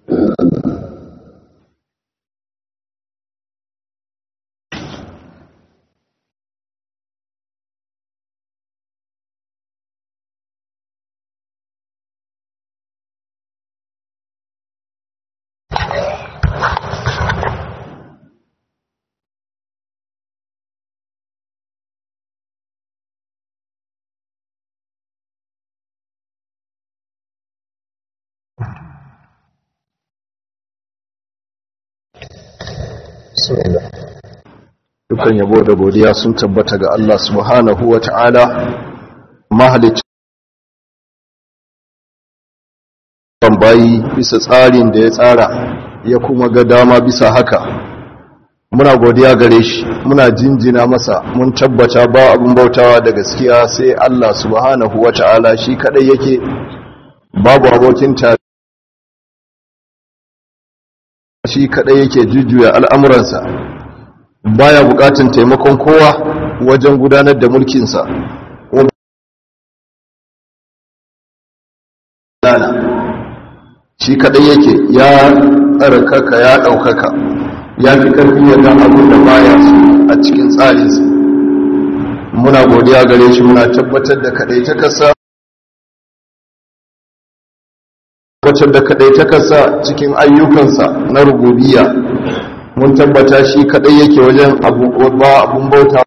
Dukan yabo da godiya sun tabbata ga Allah subhanahu wa ta'ala mahalicci bayi bisa tsarin da ya tsara ya kuma ga dama bisa haka muna godiya gare shi muna jinjina masa mun tabbata ba abin bautawa da gaskiya sai Allah subhanahu wa ta'ala shi kadai yake babu abokin tare shi kadai yake jujjuya al'amuransa baya bukatun taimakon kowa wajen gudanar da mulkinsa shi kadai yake ya tsarkaka ya daukaka ya fi karfi yadda abin da baya su a cikin tsarinsa muna godiya gare shi muna tabbatar da kadai ta kasa wacce da kadai ta kasa cikin ayyukansa na rububiya mun tabbata shi kadai yake wajen ba abun bauta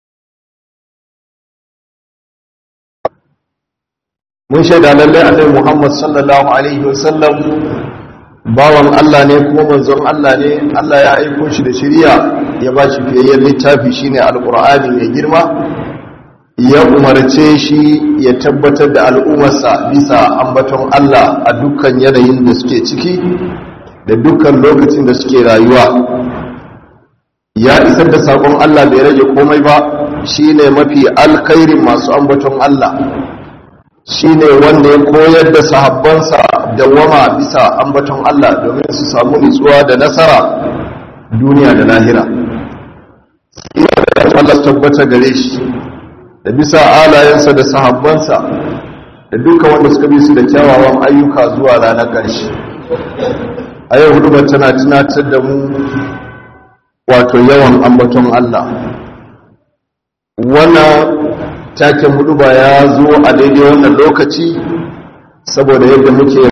mun shaida lallai annabi Muhammad sallallahu alaihi wasallam bawan Allah ne kuma manzon Allah ne Allah ya aiko shi da shari'a ya ba shi fiyayyen littafi shine alqur'ani mai girma ya umarce shi ya tabbatar da al'ummarsa bisa ambaton Allah a dukkan yanayin da suke ciki da dukkan lokacin da suke rayuwa ya isar da sakon Allah bai rage komai ba shine mafi alkhairin masu ambaton Allah shine wanda ya koyar da sahabbansa dawama bisa ambaton Allah domin su samu nutsuwa da nasara duniya da lahira Allah tabbata gare shi da bisa alayensa da sahabbansa da duka wanda suka bi su da kyawawan ayyuka zuwa ranar ƙarshe a yau hudu tana tunatar da mu wato yawan ambaton Allah wannan taken hudu ba ya zo a daidai wannan lokaci saboda yadda muke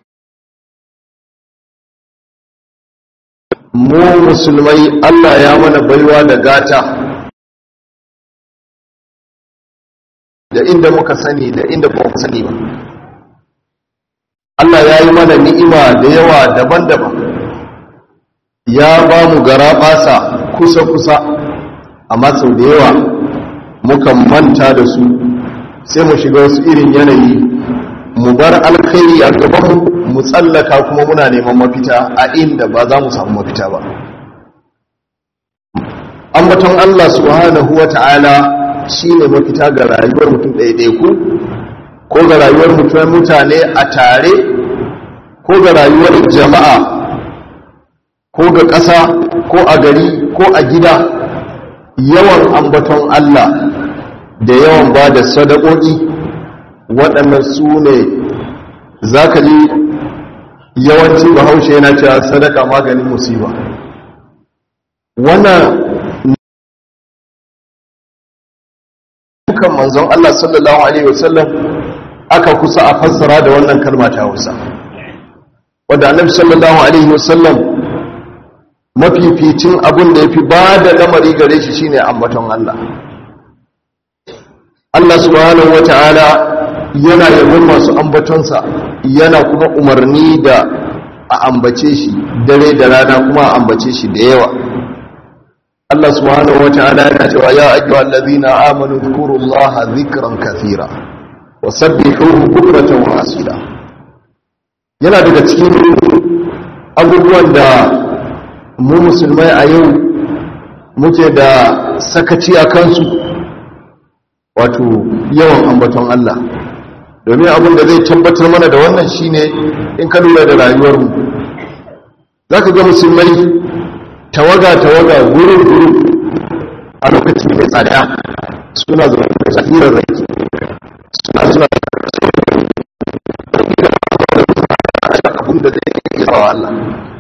mu musulmai Allah ya mana baiwa da gata da inda muka sani da inda ba mu sani ba Allah ya yi mana ni'ima da yawa daban-daban ya ba mu gara basa kusa-kusa amma sau da yawa mukan manta da su sai mu shiga wasu irin yanayi mu bar alkhairi a gaban mu tsallaka kuma muna neman mafita a inda ba za mu samu mafita ba ambaton Allah subhanahu wa ta'ala shi ne mafita ga rayuwar mutum ɗaiɗaiku ko ga rayuwar mutum mutane a tare ko ga rayuwar jama'a ko ga ƙasa ko a gari ko a gida yawan ambaton Allah da yawan ba da sadakoki waɗannan su ne za ka ji yawanci bahaushe yana cewa sadaka maganin musiba wannan dukan manzon Allah sallallahu alaihi wasallam aka kusa a fassara da wannan kalma ta Hausa wanda annabi sallallahu alaihi wasallam mafificin abin da yafi ba da lamari gare shi shine ambaton Allah Allah subhanahu wataala yana yabon masu ambatonsa yana kuma umarni da a ambace shi dare da rana kuma a ambace shi da yawa Allah subhanahu wa ta'ala yana cewa ya ayyuhal ladhina amanu dhkurullaha dhikran kathira wa sabbihuhu bukratan wa asila yana daga cikin abubuwan da mu musulmai a yau muke da sakaci a kansu wato yawan ambaton Allah domin abin da zai tabbatar mana da wannan shine in ka lura da rayuwarmu zaka ga musulmai tawaga-tawaga gurin-gurin a lokacin mai tsada suna zama da tsakirar rai suna suna abin da zai yi wa Allah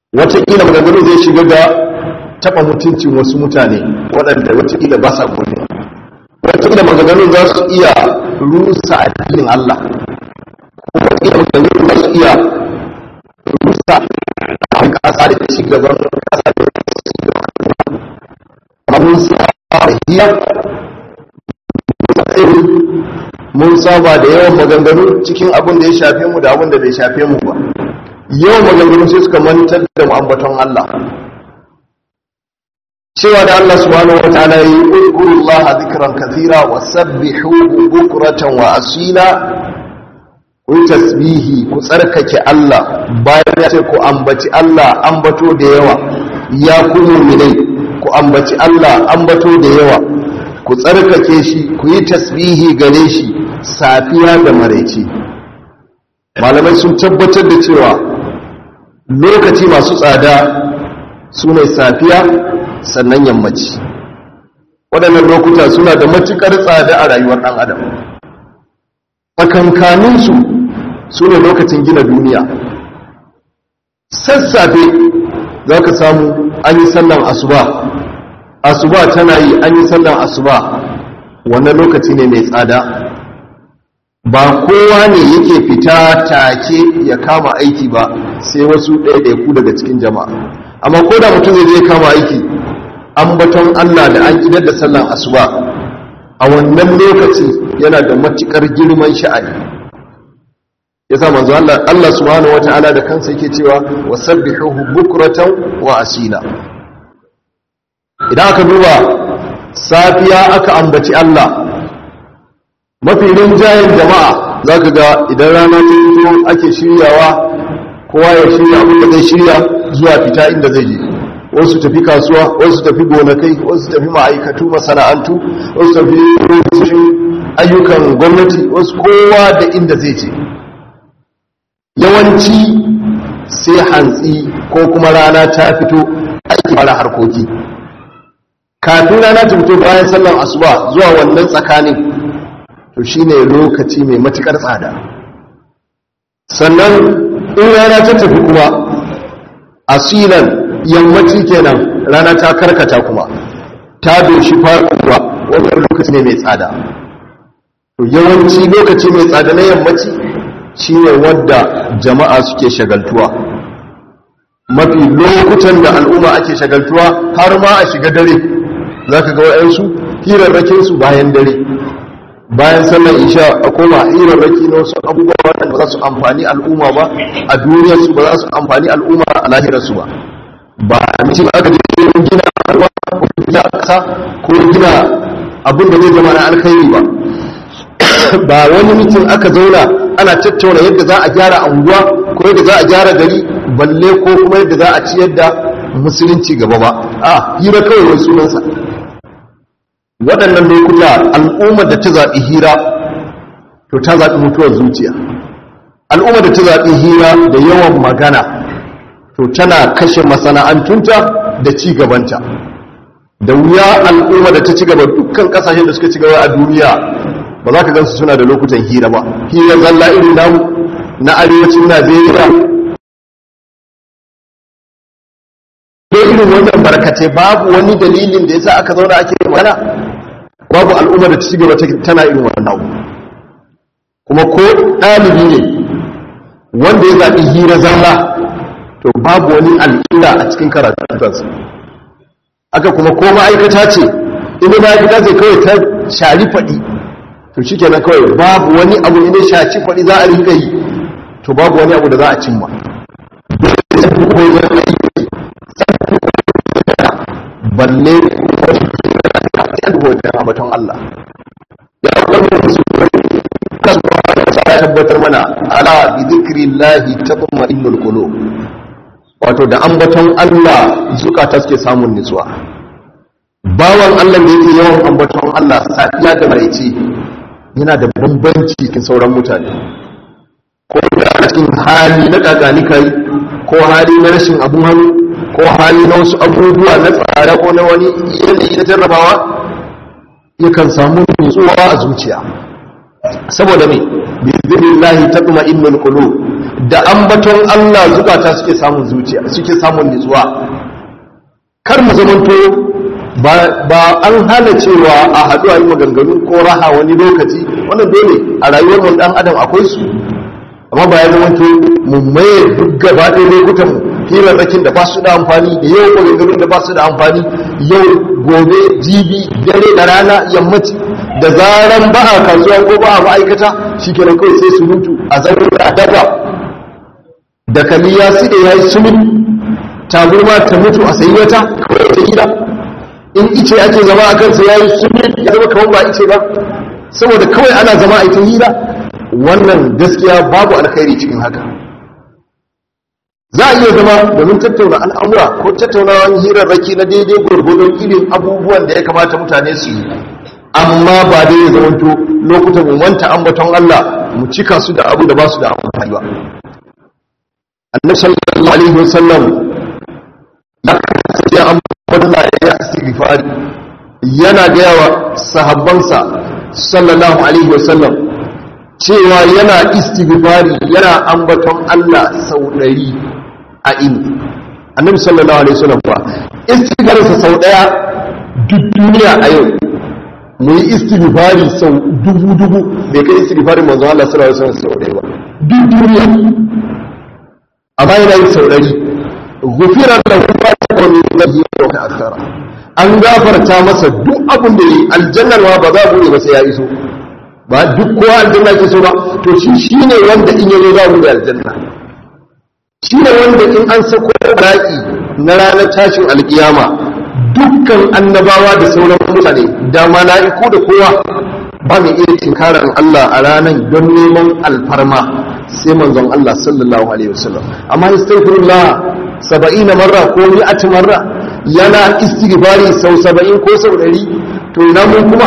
wataƙila maganganu zai shiga ga taɓa mutuncin wasu mutane waɗanda wataƙila ba sa gode wataƙila maganganu za su iya rusa addinin Allah wataƙila maganganu za su iya rusa a ƙasa da ci gaban ƙasa da ci gaban abun sa hiya mun saba da yawan maganganu cikin abin da ya shafe mu da abin da bai shafe mu ba yawan maganganu sai suka mantar da mu ambaton Allah cewa da Allah subhanahu wa ta'ala yi uzkurullah zikran kathira wa sabbihuhu bukratan wa asila ku tasbihi ku tsarkake Allah bayan ya ce ku ambaci Allah ambato da yawa ya ku mu'minai ku ambaci Allah ambato da yawa ku tsarkake shi ku yi tasbihi gare shi safiya da maraice malamai sun tabbatar da cewa lokaci masu tsada su ne safiya sannan yammaci waɗannan lokuta suna da matuƙar tsada a rayuwar ɗan adam tsakankaninsu su ne lokacin gina duniya sassafe za ka samu an yi sallan asuba asuba tana yi an yi sallan asuba wannan lokaci ne mai tsada ba kowa ne yake fita take ya kama aiki ba sai wasu ɗaiɗaiku daga cikin jama'a amma ko da mutum zai je kama aiki ambaton Allah da an idar da sallan asuba a wannan lokaci yana da matukar girman sha'ani yasa manzo Allah Allah subhanahu wataala da kansa yake cewa wasabbihuhu bukratan wa asila idan aka duba safiya aka ambaci Allah mafi rinjayen jama'a za ka ga idan rana ta fito ake shiryawa kowa ya shirya abin da zai shirya zuwa fita inda zai je wasu tafi kasuwa wasu tafi gonakai wasu tafi ma'aikatu masana'antu wasu tafi ofisoshin ayyukan gwamnati wasu kowa da inda zai je yawanci sai hantsi ko kuma rana ta fito ake fara harkoki kafin rana ta fito bayan sallan asuba zuwa wannan tsakanin to shine lokaci mai matukar tsada sannan in rana ta tafi kuma asilan yammaci kenan rana ta karkata kuma ta doshi faruwa wannan lokaci ne mai tsada to yawanci lokaci mai tsada na yammaci shine wadda jama'a suke shagaltuwa mafi lokutan da al'umma ake shagaltuwa har ma a shiga dare za ka ga wa'yansu hirarrakinsu bayan dare bayan sallar isha a koma hirarraki na wasu abubuwa waɗanda ba za su amfani al'umma ba a duniyarsu ba za su amfani al'umma a lahirarsu ba ba mutum aka je gina harwa ko gina ƙasa ko gina abin da zai zama na alkhairi ba ba wani mutum aka zauna ana tattauna yadda za a gyara anguwa ko yadda za a gyara gari balle ko kuma yadda za a ciyar da musulunci gaba ba a hira kawai wani sunansa waɗannan lokuta al'ummar da ta zaɓi hira to ta zaɓi mutuwar zuciya al'ummar da ta zaɓi hira da yawan magana to tana kashe masana'antunta da ci gabanta da wuya al'ummar da ta ci gaba dukkan ƙasashen da suka ci gaba a duniya ba za ka gansu suna da lokutan hira ba hira zalla irin namu na arewacin najeriya dai irin wannan barkace babu wani dalilin da yasa aka zauna ake magana babu al'umma da ci gaba tana irin wannan abu kuma ko ɗalibi ne wanda ya zaɓi hira zalla to babu wani alƙila a cikin karatunsa aka kuma ko ma'aikata ce inda ma'aikata ce kawai ta shari faɗi to shi kenan kawai babu wani abu ne shaci faɗi za a rinka yi to babu wani abu da za a cimma balle wajen abaton Allah ya kwallo su ya tabbatar mana ala bi zikrillahi tatma'innul qulub wato da ambaton Allah zukata suke samun nutsuwa bawan Allah da yake yawan ambaton Allah safiya da maraice yana da bambanci cikin sauran mutane ko da cikin hali na kakani kai ko hali na rashin abun hannu ko hali na wasu abubuwa na tsara ko na wani yanayi na jarrabawa yakan samu nutsuwa a zuciya saboda me bi zikrillahi tatma'innul qulub da ambaton Allah zukata suke samun zuciya suke samun nutsuwa kar mu zamanto ba an hana cewa a haɗu a yi maganganu ko raha wani lokaci wannan dole a rayuwar mun dan adam akwai su amma ba ya zamanto mu maye duk gaba ɗaya lokutan mu hirarrakin da ba su da amfani da yau maganganun da ba su da amfani yau gobe jibi dare da rana yammaci da zaran ba a kasuwa ko ba a ma'aikata shi kenan kawai sai su mutu a zarar da daga da kaliya su da ya yi sumin taburma ta mutu a sayi wata kawai ta gida in ice ake zama a kansa ya yi sumin ya zama kawai ba ice ba saboda kawai ana zama a ita hira wannan gaskiya babu alkhairi cikin haka za a iya zama domin tattauna al'amura ko tattaunawan hirarraki na daidai gwargwadon irin abubuwan da ya kamata mutane su yi amma ba dai ya zamanto lokutan mu wanta ambaton Allah mu cika su da abu da ba su da amfani ba annabi sallallahu alaihi wasallam ya ambaton Allah ya istighfari yana ga yawa sahabbansa sallallahu alaihi wasallam cewa yana istighfari yana ambaton Allah sau ɗari a ini annabi sallallahu alaihi wasallam ba istighfarinsa sau ɗaya duk duniya a yau mu yi istighfari sau dubu dubu bai kai istighfarin manzo Allah sallallahu alaihi wasallam sau ɗaya ba duk duniya amma yana yin sau ɗari gufira lahu ma taqaddama min dhanbihi wa ta'akhkhara an gafarta masa duk abin da yi aljannar ma ba za bude ba sai ya iso ba duk kowa aljanna ke so ba to shi shine wanda in yazo za bude aljanna shine wanda in an sako ra'i na ranar tashin alkiyama dukkan annabawa da sauran mutane da mala'iku da kowa ba mai iya tinkarar Allah a ranar don neman alfarma sai manzon Allah sallallahu alaihi wasallam amma istighfirullah 70 marra ko 100 marra yana istighfari sau 70 ko sau 100 to ina mun kuma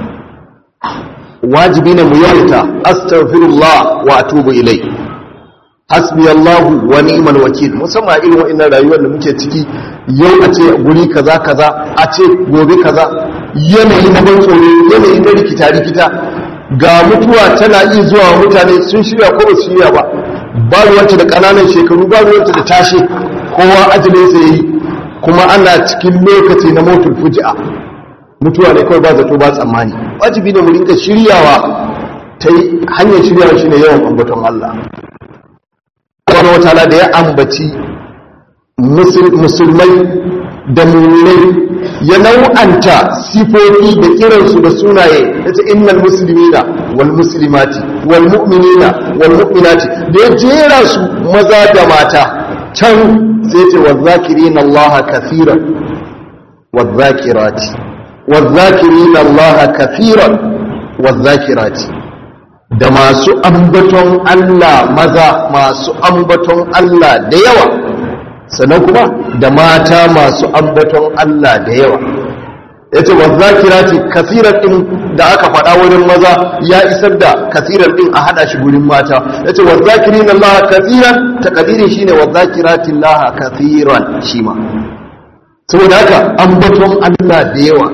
wajibi ne mu yawaita astaghfirullah wa atubu ilai hasbi Allahu wa ni'mal wakil musamman irin wa'annan rayuwar da muke ciki yau a ce guri kaza kaza a ce gobe kaza yanayi na ban tsoro yanayi na rikita rikita ga mutuwa tana iya zuwa mutane sun shirya ko ba su shirya ba ba ruwanta da ƙananan shekaru ba ruwanta da tashe kowa ajalin sa yayi kuma ana cikin lokaci na motul fuji'a mutuwa ne kawai ba zato ba tsammani wajibi ne mu rinka shiryawa ta hanyar shiryawa shine yawan ambaton Allah wani wata da ya ambaci musulmai da mummai ya nau'anta sifofi da kiransu da sunaye ya ce innal muslimina wal muslimati wal mu'minina wal mu'minati da ya jera su maza da mata can sai ce wa zakirina Allah kathiran wa zakirati wa zakirina Allah kathiran wa zakirati da masu ambaton Allah maza masu ambaton Allah da yawa sannan kuma da mata masu ambaton Allah da yawa ya ce wazzakirati kasirar ɗin da aka faɗa wurin maza ya isar da kasirar ɗin a haɗa shi gurin mata ya ce wazzakirin Allah kasiran ta ƙadirin shi ne wazzakirati Allah kasiran shi ma saboda haka ambaton Allah da yawa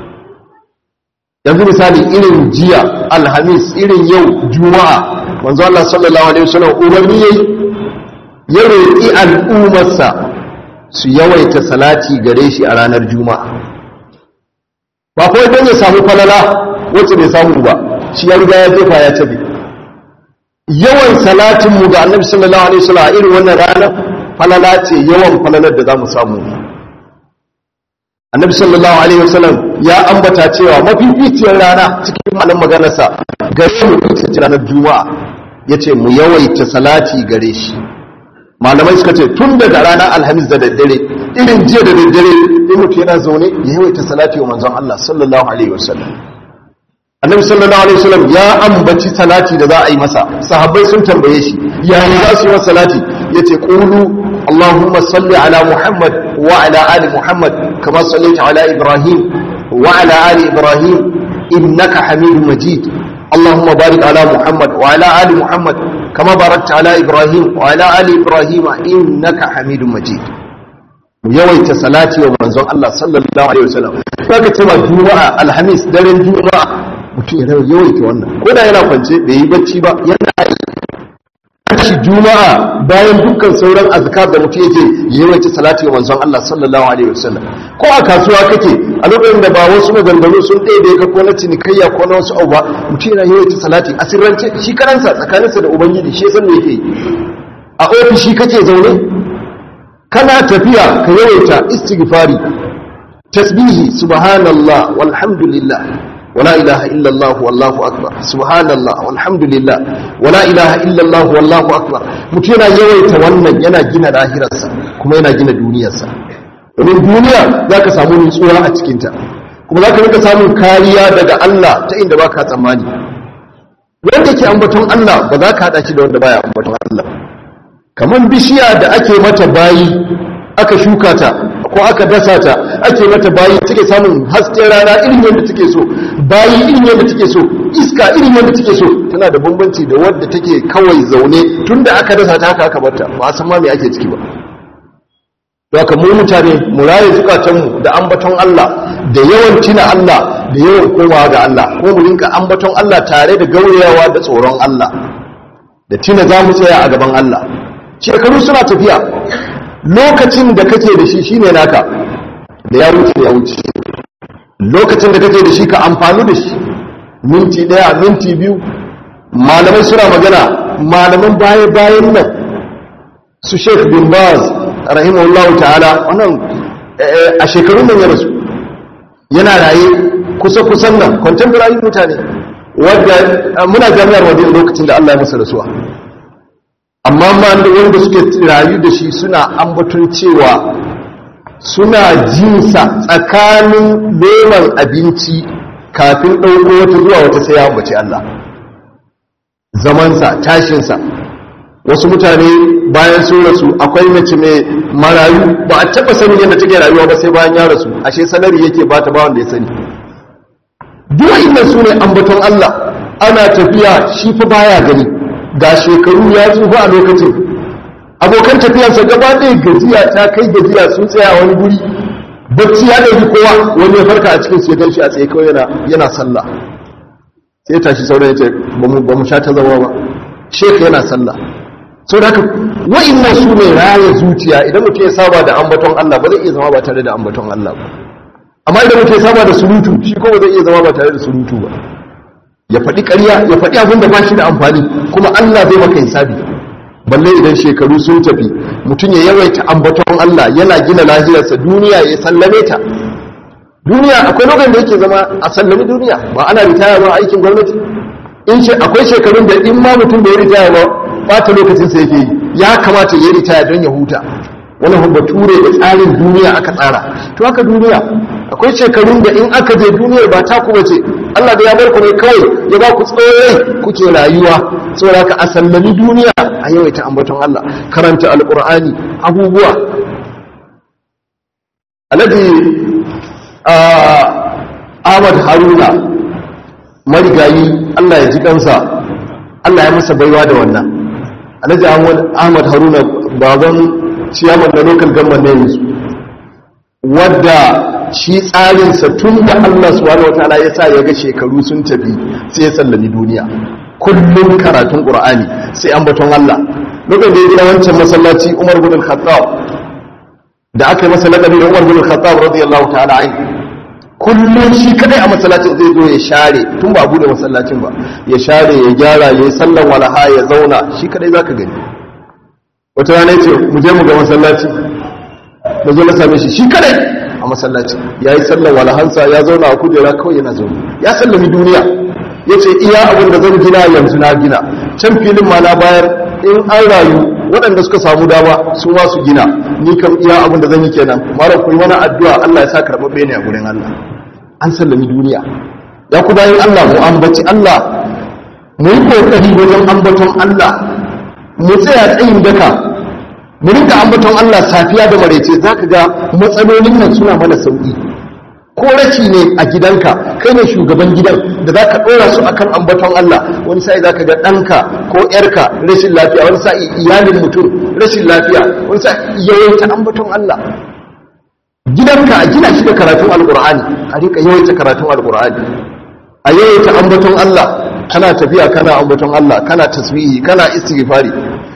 yanzu misali irin jiya alhamis irin yau juma'a manzo Allah sallallahu alaihi wasallam umarni yayi ya roƙi al'ummarsa su yawaita salati gare shi a ranar juma'a ba kawai don ya samu falala wacce bai samu ba shi ya riga ya jefa ya tabi yawan salatin mu ga annabi sallallahu alaihi wasallam a irin wannan rana falala ce yawan falalar da zamu samu annabi sallallahu alaihi wasallam ya ambata cewa mafificiyar rana cikin malam maganarsa gare mu ita ce ranar juma'a yace mu yawaita salati gare shi malamai suka ce tun daga ranar alhamis da daddare irin jiya da daddare in mutu yana zaune ya yawaita salati wa manzon Allah sallallahu alaihi wasallam annabi sallallahu alaihi wasallam ya ambaci salati da za a yi masa sahabbai sun tambaye shi ya yi za su yi masa salati yace qulu اللهم صل على محمد وعلى آل محمد كما صليت على إبراهيم وعلى آل إبراهيم إنك حميد مجيد اللهم بارك على محمد وعلى آل محمد كما باركت على إبراهيم وعلى آل إبراهيم إنك حميد مجيد yawaita salati wa manzon Allah sallallahu alaihi wasallam kaga cewa juma'a alhamis daren juma'a mutum ya yawaita wannan ko da yana kwance bai yi bacci ba yana shi juma'a bayan dukkan sauran azkar da mutum yake yawaita salati wa manzon Allah sallallahu alaihi wasallam ko a kasuwa kake a lokacin da ba wasu maganganu sun ɗaya ka ko na cinikayya ko na wasu abu ba mutum yana yawaita salati a sirrance shi karansa tsakaninsa da ubangiji shi san me yake a ofishi kake zaune kana tafiya ka yawaita istighfari tasbihi subhanallah walhamdulillah ولا إله إلا الله والله أكبر سبحان الله والحمد لله ولا إله إلا الله والله أكبر mutum yana yawaita wannan yana gina lahirarsa kuma yana gina duniyarsa domin duniya za ka samu nutsuwa a cikinta kuma za ka rika samun kariya daga Allah ta inda ba ka tsammani wanda ke ambaton Allah ba za ka haɗa shi da wanda baya ambaton Allah kamar bishiya da ake mata bayi aka shuka ta ko aka dasa ta ake mata bayi take samun hasken rana irin yadda take so bayi irin yadda take so iska irin yadda take so tana da bambanci da wadda take kawai zaune tunda aka dasa ta haka aka barta ba a san ma me ake ciki ba haka mu mutane mu raye zukatanmu da ambaton Allah da yawan tina Allah da yawan komawa ga Allah ko mu rinka ambaton Allah tare da gaurayawa da tsoron Allah da tina za mu tsaya a gaban Allah shekaru suna tafiya lokacin da kake da shi shine naka da ya wuce ya wuce lokacin da kake da shi ka amfani da shi minti daya minti biyu malamai suna magana malaman baya bayan nan su Sheikh bin Baz rahimahullahu ta'ala wannan a shekarun nan ya rasu yana raye kusa kusan nan contemporary mutane wadda muna jami'ar wajen lokacin da Allah ya masa rasuwa amma wanda suke rayu da shi suna ambaton cewa suna jinsa tsakanin neman abinci kafin ɗauko wata zuwa wata sai ya ambaci Allah zamansa tashinsa wasu mutane bayan sun rasu akwai mace mai marayu ba a taɓa sanin yadda take rayuwa ba sai bayan ya rasu ashe salari yake ba ta bawan da ya sani duk inda su ne ambaton Allah ana tafiya shi fa baya gani ga shekaru ya tsufa a lokacin abokan tafiyarsa gaba ɗaya gajiya ta kai gajiya sun tsaya wani guri bacci ya ɗauki kowa wani ya farka a cikin su ya ganshi a tsaye kawai yana yana sallah sai tashi sauran ya ce ba mu sha ta zama ba shek yana sallah sau da haka wa'innan su ne raya zuciya idan mutum ya saba da ambaton Allah ba zai iya zama ba tare da ambaton Allah ba amma idan mutum ya saba da surutu shi ko ba zai iya zama ba tare da surutu ba ya faɗi ƙarya ya faɗi abin da ba shi da amfani kuma Allah zai maka hisabi balle idan shekaru sun tafi mutum ya yawaita ambaton Allah yana gina lahirarsa duniya ya sallame ta duniya akwai lokacin da yake zama a sallami duniya ba ana ritaya ba aikin gwamnati in ce akwai shekarun da in ma mutum bai ritaya ba bata lokacin sa yake yi ya kamata ya ritaya don ya huta wannan bature da tsarin duniya aka tsara to haka duniya akwai shekarun da in aka je duniyar ba ta kuma ce Allah da ya bar ku ne kawai ya ba ku tsoye kuke rayuwa saboda ka a sallami duniya a yawaita ambaton Allah karanta alqur'ani abubuwa alladhi Ahmad Haruna marigayi Allah ya ji kansa Allah ya masa baiwa da wannan alhaji Ahmad Haruna baban ciyaman da local government ne yanzu wadda shi tsarinsa tun da Allah subhanahu wataala ya sa ya ga shekaru sun tafi sai ya sallami duniya kullum karatun Qur'ani sai an baton Allah lokacin da ya gina wancan masallaci Umar bin Khattab da aka yi masa lakabi da Umar bin Khattab radiyallahu ta'ala anhu kullum shi kadai a masallacin zai zo ya share tun ba bude masallacin ba ya share ya gyara ya yi sallan walaha ya zauna shi kadai zaka gani wata rana yace mu je mu ga masallaci da zo na same shi shi kadai a masallaci ya yi sallan walahansa ya zauna a kujera kawai yana zaune ya sallami duniya ya ce iya abin da zan gina yanzu na gina can filin ma na bayar in an rayu waɗanda suka samu dama su ma su gina ni kam iya abin da zan yi kenan mara ku yi mana addu'a Allah ya sa karɓaɓɓe ne a gurin Allah an sallami duniya ya ku bayan Allah mu ambaci Allah mu yi kokari wajen ambaton Allah mu tsaya tsayin daka mu rinka ambaton Allah safiya da maraice zaka ga matsalolin nan suna mana sauki ko rashi ne a gidanka kai ne shugaban gidan da za ka ɗora su akan ambaton Allah wani sa'i za ka ga ɗanka ko ‘yarka rashin lafiya wani sa'i iyalin mutum rashin lafiya wani sa'i yawaita ambaton Allah gidanka a gina shi da karatun alƙur'ani a rika yawaita karatun alƙur'ani a yawaita ambaton Allah kana tafiya kana ambaton Allah kana tasbihi kana istighfari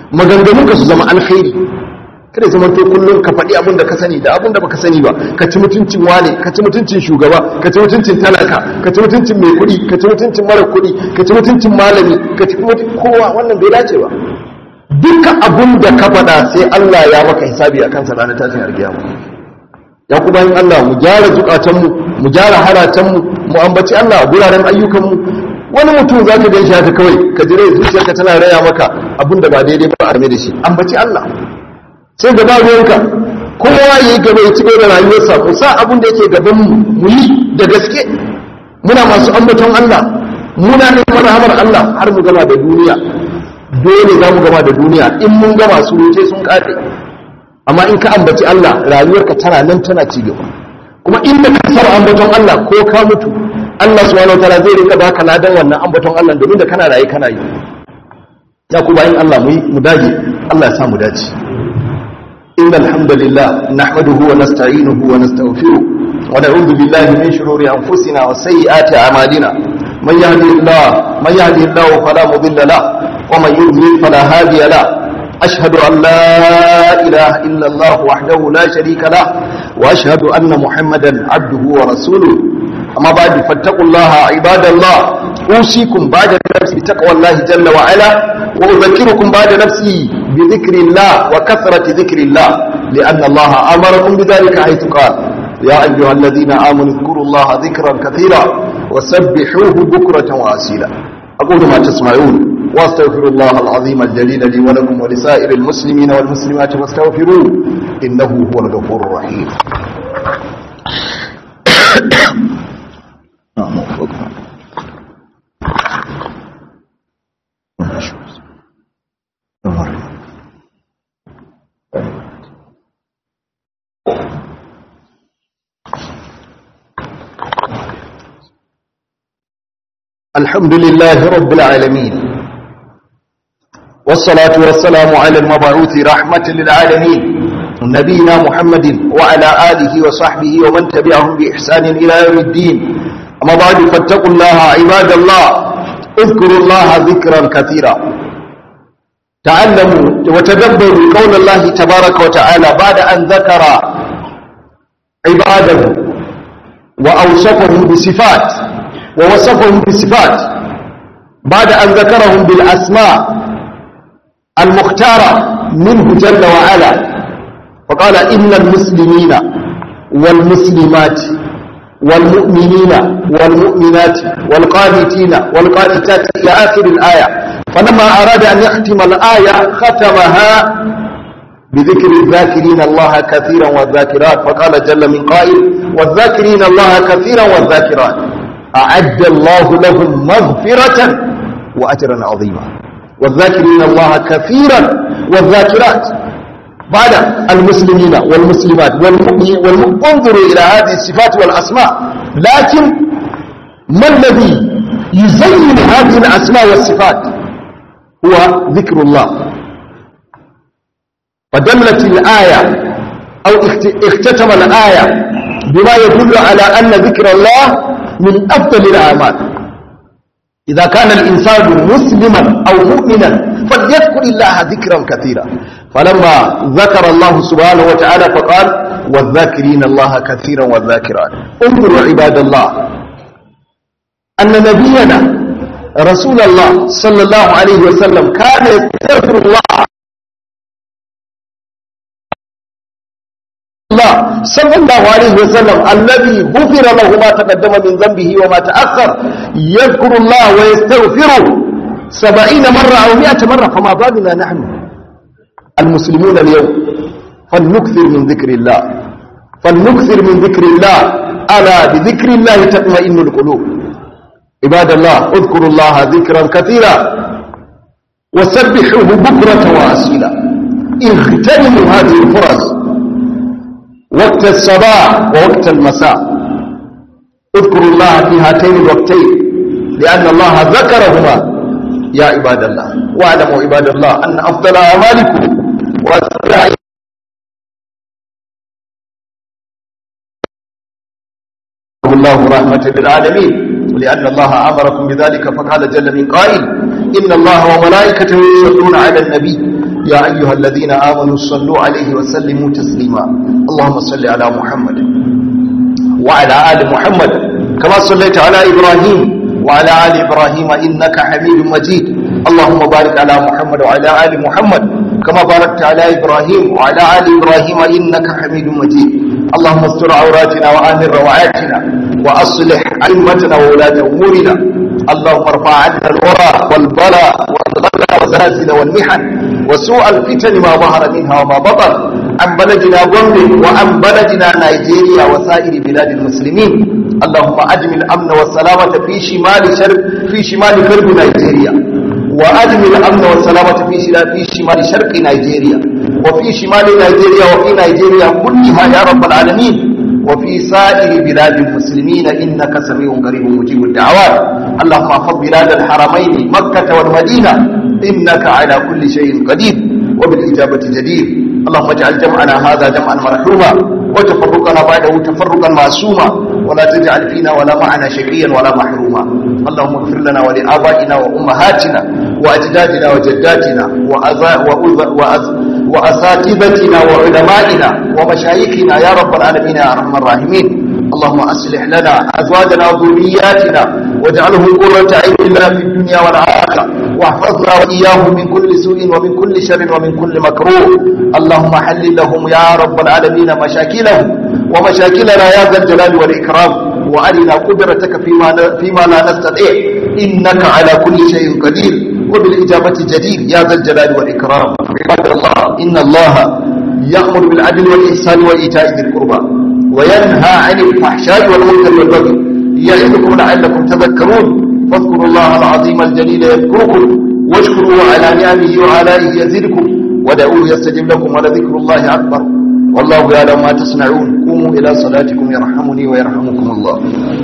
maganganunka su zama alkhairi kada zama to kullum ka faɗi abin da ka sani da abin da baka sani ba ka ci mutuncin wane ka ci mutuncin shugaba ka ci mutuncin talaka ka ci mutuncin mai kuɗi ka ci mutuncin mara kuɗi ka ci mutuncin malami ka ci mutuncin kowa wannan bai dace ba duka abin da ka faɗa sai Allah ya maka hisabi akan sa ranar tashin alkiyama ya kuma yin Allah mu gyara zukatanmu mu gyara halatanmu mu ambaci Allah a guraren ayyukanmu wani mutum za ka gan shi haka kawai ka jire zuciyarka tana raya maka abin da ba daidai ba a game da shi ambaci Allah sai gaba ruwanka kowa ya yi gaba ya ci gaba da rayuwarsa ku sa abin da yake gaban mu mu yi da gaske muna masu ambaton Allah muna neman rahamar Allah har mu gama da duniya dole za mu gama da duniya in mun gama su wuce sun kare amma in ka ambaci Allah rayuwarka tana nan tana ci gaba kuma inda ka saba ambaton Allah ko ka mutu Allah subhanahu wataala zai rika baka ladan wannan ambaton Allah domin da kana raye kana yi ya ku bayin Allah mu mu dage Allah ya sa mu dace innal hamdalillah nahmaduhu wa nasta'inuhu wa nastaghfiruh wa na'udhu billahi min shururi anfusina wa sayyiati a'malina man yahdihillahu man yahdihillahu fala mudilla lahu wa man yudlil fala hadiya lahu أشهد أن لا إله إلا الله وحده لا شريك له وأشهد أن محمدا عبده ورسوله أما بعد فاتقوا الله عباد الله أوصيكم بعد نفسي بتقوى الله جل وعلا وأذكركم بعد نفسي بذكر الله وكثرة ذكر الله لأن الله أمركم بذلك حيث قال يا أيها الذين آمنوا اذكروا الله ذكرا كثيرا وسبحوه بكرة وأسيلا أقول ما تسمعون واستغفر الله العظيم الجليل لي ولكم ولسائر المسلمين والمسلمات فاستغفروه إنه هو الغفور الرحيم الحمد لله رب العالمين والصلاة والسلام على المبعوث رحمة للعالمين نبينا محمد وعلى آله وصحبه ومن تبعهم بإحسان إلى يوم الدين أما بعد فاتقوا الله عباد الله اذكروا الله ذكرا كثيرا تعلموا وتدبروا قول الله تبارك وتعالى بعد أن ذكر عباده وأوصفهم بصفات ووصفهم بصفات بعد أن ذكرهم بالأسماء المختارة منه جل وعلا فقال إن المسلمين والمسلمات والمؤمنين والمؤمنات والقانتين والقانتات إلى آخر الآية فلما أراد أن يختم الآية ختمها بذكر الذاكرين الله كثيرا والذاكرات فقال جل من قائل والذاكرين الله كثيرا والذاكرات أعد الله لهم مغفرة وأجرا عظيما والذاكرين الله كثيرا والذاكرات بعد المسلمين والمسلمات والمؤمنين والمؤمنين انظروا إلى هذه الصفات والأسماء لكن ما الذي يزين هذه الأسماء والصفات هو ذكر الله فدلت الآية أو اختتم الآية بما يدل على أن ذكر الله من أفضل الأعمال إذا كان الإنسان مسلما أو مؤمنا فليذكر الله ذكرا كثيرا فلما ذكر الله سبحانه وتعالى فقال والذاكرين الله كثيرا والذاكرات انظروا عباد الله أن نبينا رسول الله صلى الله عليه وسلم كان يستغفر الله الله صلى الله عليه وسلم الذي غفر له ما تقدم من ذنبه وما تأخر يذكر الله ويستغفره سبعين مرة أو مئة مرة فما بالنا نحن المسلمون اليوم فلنكثر من ذكر الله فلنكثر من ذكر الله ألا بذكر الله تطمئن القلوب عباد الله اذكروا الله ذكرا كثيرا وسبحوه بكرة وأسيلا اغتنموا هذه الفرص وقت الصباح ووقت المساء اذكروا الله في هاتين الوقتين لأن الله ذكرهما يا عباد الله واعلموا عباد الله أن أفضل أعمالكم وأسرع الله رحمة للعالمين لأن الله أمركم بذلك فقال جل من قائل إن الله وملائكته يصلون على النبي يا أيها الذين آمنوا صلوا عليه وسلموا تسليما اللهم صل على محمد وعلى آل محمد كما صليت على إبراهيم وعلى آل إبراهيم إنك حميد مجيد اللهم بارك على محمد وعلى آل محمد كما باركت على إبراهيم وعلى آل إبراهيم إنك حميد مجيد اللهم استر عوراتنا وآمن روعاتنا وأصلح أئمتنا وولاة أمورنا اللهم ارفع عنا الورى والبلاء والغلا والزلازل والمحن وسوء الفتن ما ظهر منها وما بطن عن بلدنا غombe وعن بلدنا نيجيريا وسائر بلاد المسلمين اللهم أدم الأمن والسلامة في شمال شرق في شمال غرب نيجيريا وأدم الأمن والسلامة في في شمال شرق نيجيريا وفي شمال نيجيريا وفي نيجيريا كلها يا رب العالمين وفي سائر بلاد المسلمين إنك سميع قريب مجيب الدعوات اللهم احفظ بلاد الحرمين مكة والمدينة إنك على كل شيء قدير وبالإجابة جدير اللهم اجعل جمعنا هذا جمعا مرحوما وتفرقنا بعده تفرقا معصوما ولا تجعل فينا ولا معنا شقيا ولا محروما اللهم اغفر لنا ولآبائنا وأمهاتنا وأجدادنا وجداتنا وأساتذتنا وعلمائنا ومشايخنا يا رب العالمين يا أرحم الراحمين اللهم أصلح لنا أزواجنا وذرياتنا واجعلهم قرة عين لنا في الدنيا والآخرة واحفظنا وإياهم من كل سوء ومن كل شر ومن كل مكروه اللهم حلل لهم يا رب العالمين مشاكلهم ومشاكلنا يا ذا الجلال والإكرام وأرنا قدرتك فيما, فيما لا نستطيع إنك على كل شيء قدير وبالإجابة جدير يا ذا الجلال والإكرام عباد الله إن الله يأمر بالعدل والإحسان وإيتاء ذي القربى وينهى عن الفحشاء والمنكر والبغي يعظكم لعلكم تذكرون فاذكروا الله العظيم الجليل يذكركم واشكروا على نعمه وآلائه يزدكم ودعوه يستجب لكم ولذكر الله أكبر والله يعلم ما تصنعون قوموا إلى صلاتكم يرحمني ويرحمكم الله